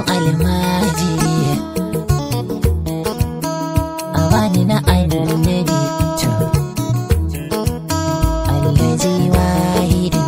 almajiri a bani na annabi to allazi wahidin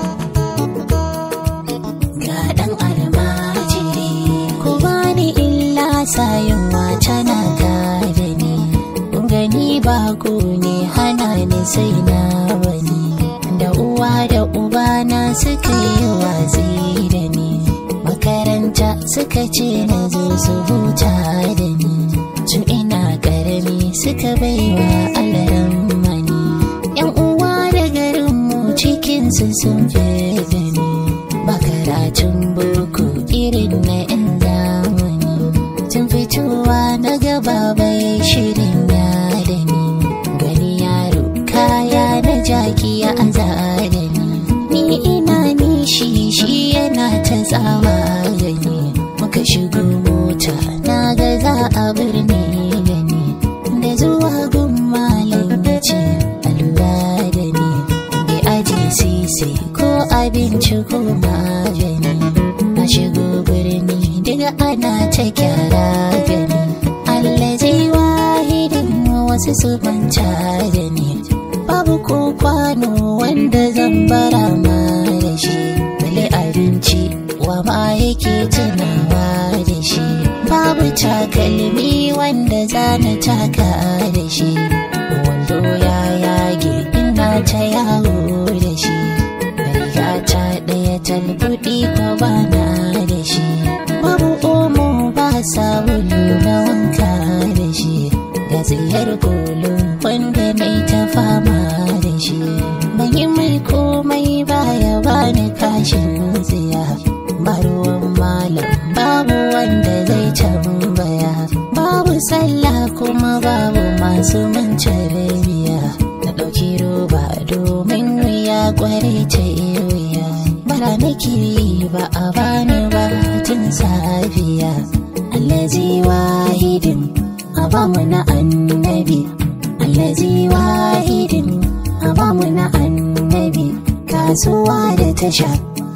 ga dan almajiri ku bani illa sayin wata na gada ni kun gani baku ne hana ni sai na bani da uwa da uba na suka yi watsi da ni makaranta suka ce na zo su huta da ni tun ina karami suka baiwa alaran mani yan uwa da garinmu cikinsu sun fi da ni ba karatun boko irin na yan zamani tun fitowa na gaba bai shirin ya da ni gani yaro kaya na jaki ya aza da ni ni ina nishi shi yana ta tsawa gani muka shigo mota na ga za a birni gani da zuwa gun malam ya ce a lura da ni bai aji sisi ko abinci ko magani na shigo birni daga ana ta kyara gani allazi wahidin wasu su manta da ni babu ko kwano wanda zan bara ma da shi bale abinci wa ma yake tunawa da shi babu takalmi wanda zana taka da shi wando ya yage ina ta yawo da shi riga ta ɗaya talbuɗi ko bana da shi babu omo ba sabulu na wanka da shi ga tsayar kolo wanda mai ta fama da shi ban yi mai komai baya bani kashin tsiya ba ruwan malam babu wanda zai tambaya babu sallah kuma babu masu mance rabiya na ɗauki roba domin wuya kware ta wuya bara nake yi ba a bani ba tun safiya allazi wahidin a bamu na annabi allazi wahidin a bamu na annabi kasuwa da tasha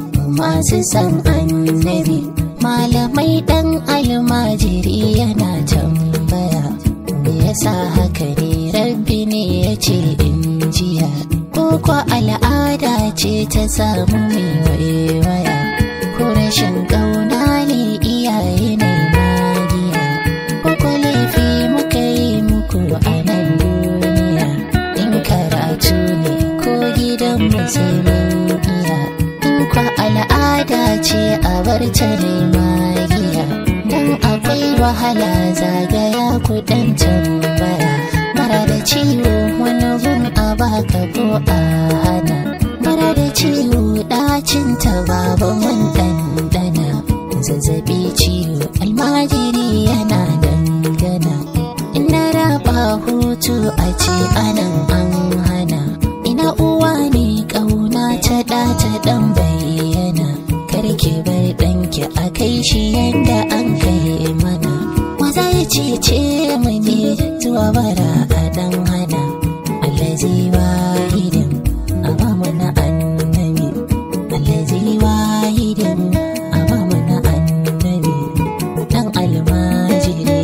masu san annabi malamai dan almajiri yana tambaya me yasa haka ne rabbi ne ya ce in jiya ko kwa al'ada ce ta samu mai waiwaya ko rashin ƙauna ne iyaye ne magiya ko kwa laifi muka yi muku a nan duniya in karatu ne ko gidan musulmin iya in kwa al'ada ce a bar ta ne magiya dan akwai wahala zagaya kudan tambaya mara da ciwo wani gun a baka ko a hana mara da ciwo ɗacin ta babu mun ɗanɗana zazzabi ciwo almajiri yana dangana ina raba hutu a ce anan an hana ina uwa ne ƙauna ta ɗa ta ɗan bayyana karki bar ɗanki a kai shi yanda an kai mana maza ya cece mu ne zuwa bara a ɗan hana allazi wahidin a ba mu na annabi allazi wahidin a ba mu na annabi ɗan almajiri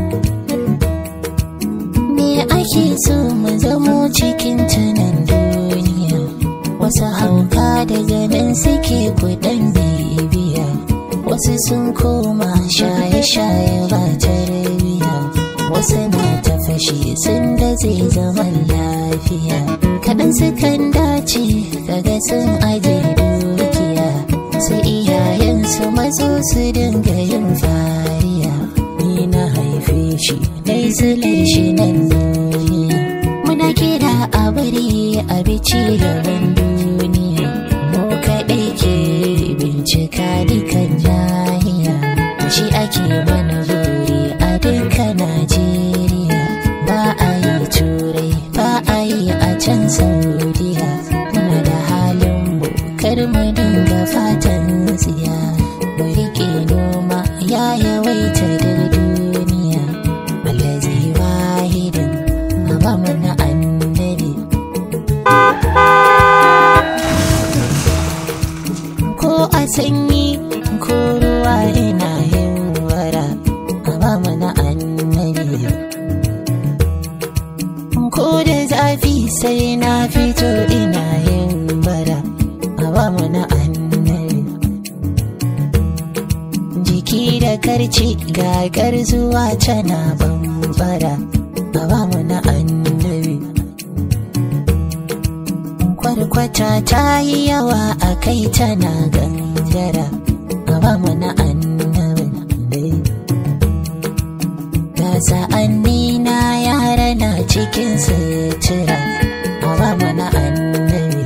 me ake so mu zamo cikin tunan duniya wasu hauka daga nan suke kudan bibiya wasu sun koma shaye-shaye ba tarbiya wasu na ta fashe sun da zai zaman lafiya kaɗan sukan dace kaga sun aje dukiya sai iyayensu mazo su dinga yin fariya ni na haife shi dai zulai shi nan duniya muna kira a bari a bici gaban duniya mu kaɗai ke bincika dukan nahiya shi ake mana buri a duka najeriya ba a yi turai ba a yi a can saudiya muna da halin mu kar mu dinga fatan tsiya mu riƙe noma ya yawaita da duniya allazi wahidin a ba mu na annabi ko a sanyi ko ruwa ina yin sai na fito ina yin bara a ba mu na annabi jiki da karci gagar zuwa tana bambara a ba mu na annabi kwarkwata ta yi yawa a kai tana gangara a ba mu na annabi ga sa'anni na yara na cikin sutura a ba mu na annabi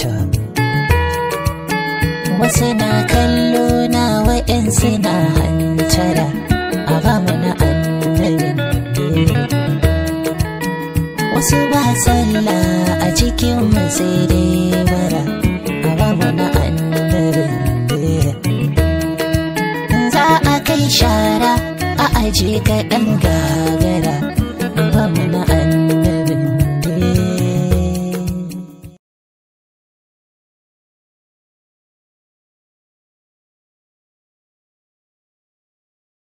wasu na kallo na wa'yansu na hantara a ba mu na annabi wasu ba sallah a cikin sai dai bara a ba mu na annabi za a kai shara a aje kaɗan gaga